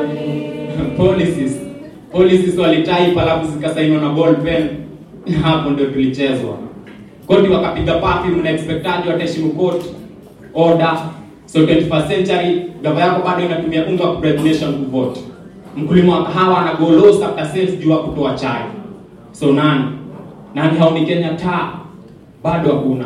policies policies walitype alafu zikasainiwa na ball pen hapo ndio tulichezwa koti wakapiga pafi mna expectaji wataheshimu court order so 21st century gava yako bado inatumia unga wa bribe nation kuvote mkulima wa kahawa ana go low after sales juu ya kutoa chai so nani nani haoni Kenya taa bado hakuna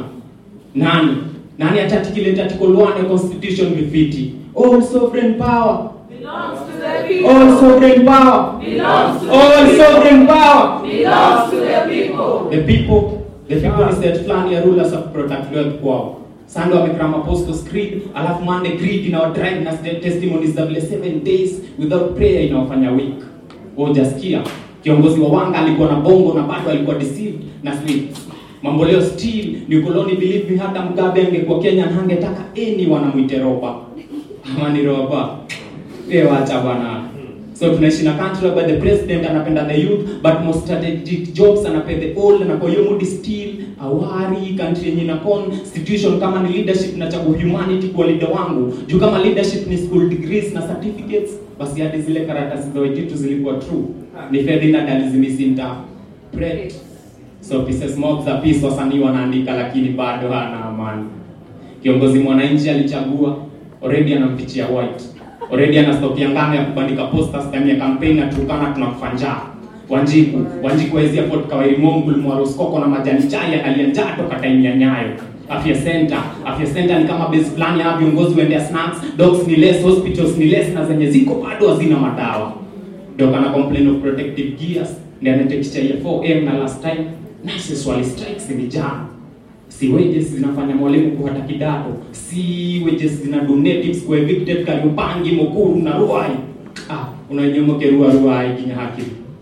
nani nani atatikile article 1 ya constitution vifiti all sovereign power Belongs to the people. all sovereign power Belongs to all the people. sovereign power Belongs to the people. the people the people is that fulani ya rulers of protect wealth kwao Sunday wamekram apostles creed alafu Monday creed inawadrive na st- testimonies za vile seven days without prayer inawafanya weak wajasikia kiongozi wa wanga alikuwa na bongo na bado alikuwa deceived na sweets mambo leo still ni ukoloni believe me hata mgabe angekuwa Kenya na hangetaka anyone amwite roba ama ni roba wewe wacha bwana so tunaishi na country where the president anapenda the youth but most strategic jobs anapea the old na kwa hiyo mood still awari country yenye na constitution kama ni leadership na chagu humanity kwa leader wangu juu kama leadership ni school degrees na certificates basi hadi zile karatasi za wejitu zilikuwa true ni Ferdinand alizimisinta pray so pieces mob za peace wasanii wanaandika lakini bado hana amani kiongozi mwananchi alichagua already anampichia white already anastopia ngano ya kubandika posters ndani ya campaign na tukana tunakufa njaa wanjiku wanjiku waezia port kawairi mongul mwaroskoko na majani chai analia njaa toka time ya nyayo afya center afya center ni kama base plan ya viongozi waendea snacks dogs ni less hospitals ni less na zenye ziko bado hazina madawa ndio kana complain of protective gears ndio anatekisha ya 4M na last time nurses wali strikes ni jana si wages zinafanya mwalimu kuhata kidato si wages zina donatives kwa evicted Kariobangi Mukuru na Ruai ah unanyomoke Ruai Ruai kinya haki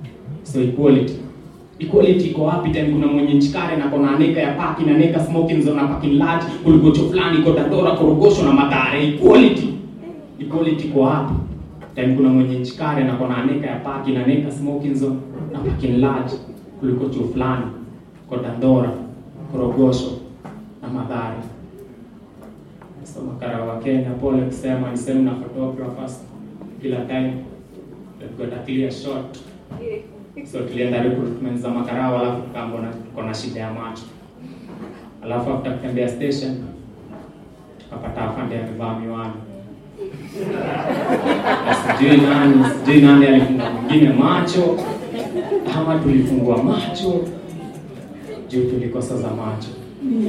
so equality equality iko wapi time kuna mwenye nchikare na kona aneka ya paki na neka smoking zone na parking lot kuligocho fulani iko Dandora Korogosho na Mathare equality equality iko wapi time kuna mwenye nchikare na kona aneka ya paki na neka smoking zone na parking lot kuliko chuo fulani kwa Dandora Korogosho na Mathare. So makara wa Kenya, pole kusema ni sehemu na photographers kila time they've got a clear shot. So tulienda recruitment za makarao, alafu tukaambwa na tuko na shida ya macho, alafu after kutembea station tukapata afande amevaa miwani sijui nani sijui nani alifunga mwingine macho ama tulifungua macho juu tulikosa za macho